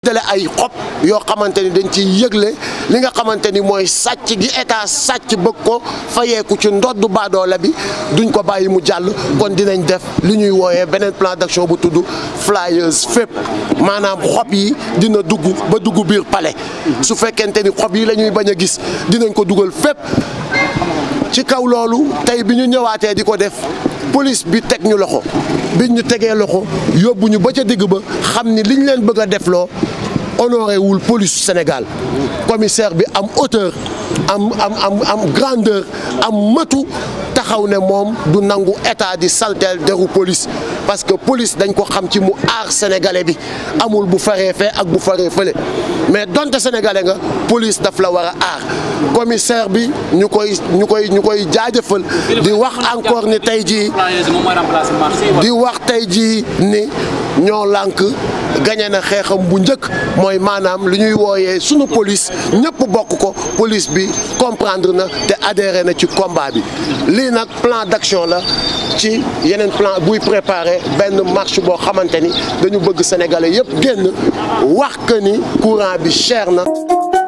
dale ay xob yoo xamante ni dañ ciy yëgle li nga xamante ni mooy sàcc gi état sàcc bëgg ko fayeeku ci ndoddu baadoola bi duñ ko bàyyi mu jàll kon dinañ def li ñuy wooyee beneen plan d'action bu tudd flyers fépp maanaam xob yi dina dugg ba dugg biir palais su fekkente ni xob yi la ñuy bañ a gis dinañ ko dugal fépp ci kaw loolu tey bi ñu ñëwaatee di ko def police bi teg ñu loxo biñ ñu tegee loxo yóbbu ñu ba ca digg ba xam ni liñ leen bëgg a defloo honoré wul police Sénégal commissaire bi am hauteur am am am am grandeur am matu taxaw ne moom du nangu état di salteel deru police parce que police dañ ko xam ci mu aar sénégalais bi amul bu faree fee ak bu faree fële mais donte sénégalais nga police daf la war a aar commissaire bi ñu koy ñu koy ñu koy jaajëfal di wax encore ni tey jii di wax tey jii ni ñoo lànk gañe na xeexam bu njëkk mooy maanaam li ñuy wooyee sunu police ñëpp bokk ko police bi comprendre na te adhéré na ci combat bi lii nag plan d'action la ci yeneen plan buy préparer benn marche boo xamante ni dañu bëgg sénégalais yëpp génn wax que ni courant bi cher na